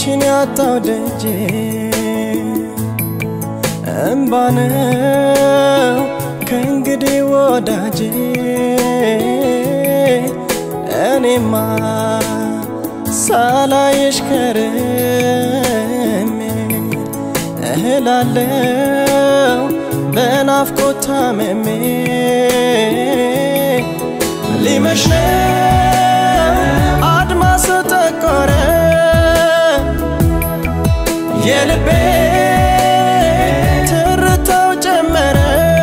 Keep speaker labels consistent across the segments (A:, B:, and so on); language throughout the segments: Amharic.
A: አንቺን ያጣው ደጄ እምባ ነው ከእንግዲህ ወዳጄ እኔማ ሳላይሽ ከርሜ እህላለው በናፍቆት ታምሜ ሊመሽ ነው አድማስ ጠቆረ የልቤ ትርታው ጨመረ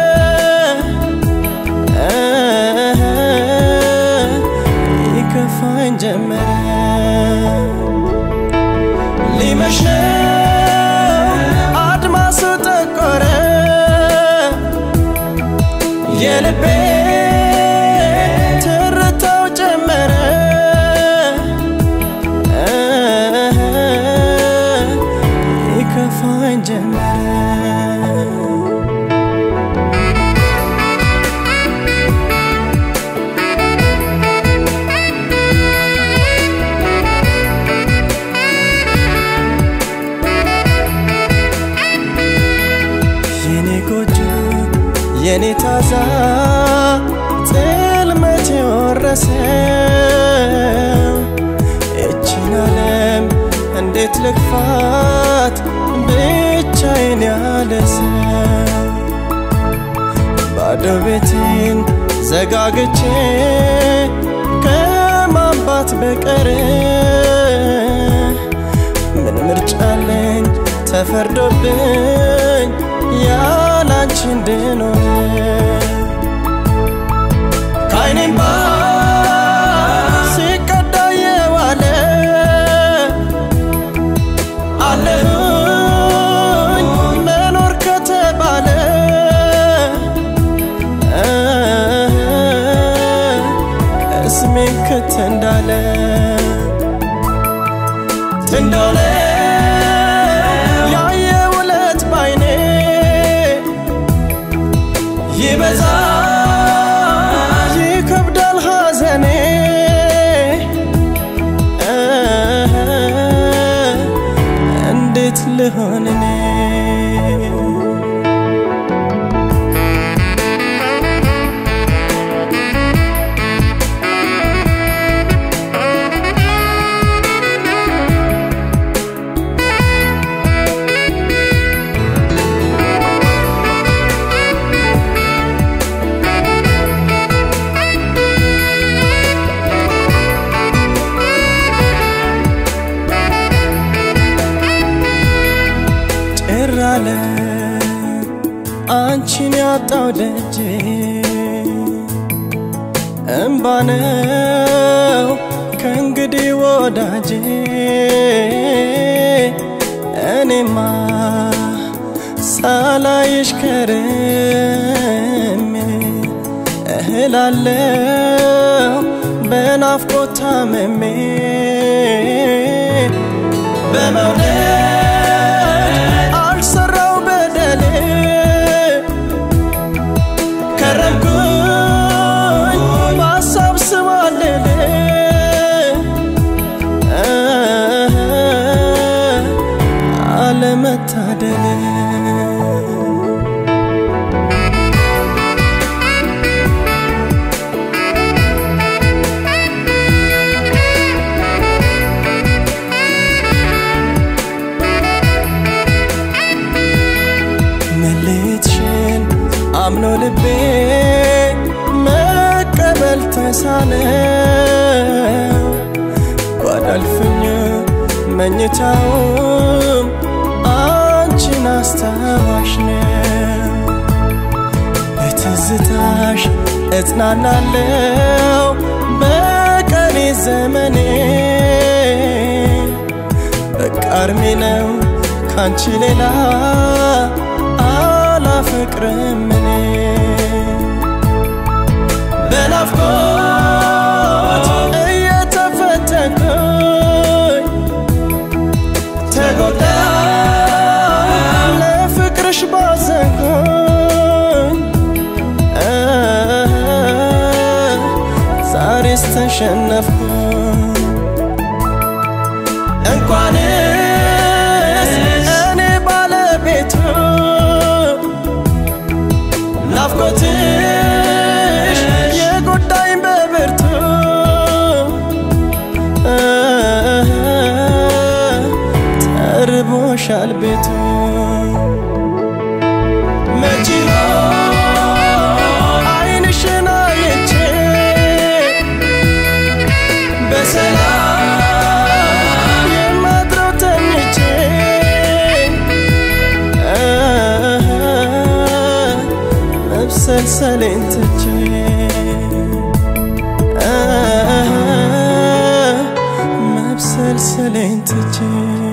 A: ይከፋኝ ጀመረ ሊመሽ ነው አድማስ ጠቆረ የልቤ ትርታው ጨመረ ይከፋኝ ጀመረ የኔ ጎጆ የኔ ታዛ ጽልመት የወረሰው እችን ዓለም እንዴት ልግፋት ብቻዬን ያለ ሰው ባዶ ቤቴን ዘጋግቼ ከማንባት በቀር ምን ምርጫ አለኝ ተፈርዶብኝ ያላንቺ እንድኖር ከዓይኔም ባ ሲቀዳ የዋለ አለሁኝ መኖር ከተባለ እስሜ ክት እንዳለ እንዳለ ያየ ውለት ባይኔ ይበዛ ይከብዳል ሐዘኔ እንዴት ልሆን እኔ ጭር አለ አንቺን ያጣው ደጄ እምባ ነው ከእንግዲህ ወዳጄ እኔማ ሳላይሽ ከርሜ እህላለው በናፍቆት ታምሜ በመውደድ አልሰራው በደሌ ከረምኩኝ በሀሳብ ስባልል አለመታደል መለየትሽን አምኖ ልቤ መቀበል ተሳነው ጓዳልፍኝ መኝታውም አንቺን አስታዋሽ ነው በትዝታሽ እጽናናለው በቀሪ ዘመኔ በቃ እርሜ ነው ካንቺ ሌላ አላፈቅርም እኔ በናፍቆት እየተፈተንኩኝ ተጎዳ ለፍቅርሽ ባዘንኩኝ ዛሬስ ተሸነፍኩኝ እንኳን ርቦሻል ቤቱ መች አይንሽን አይቼ በሰላም የማድረው ተኝቼ መብሰልሰሌን ትቼ መብሰልሰሌን ትቼ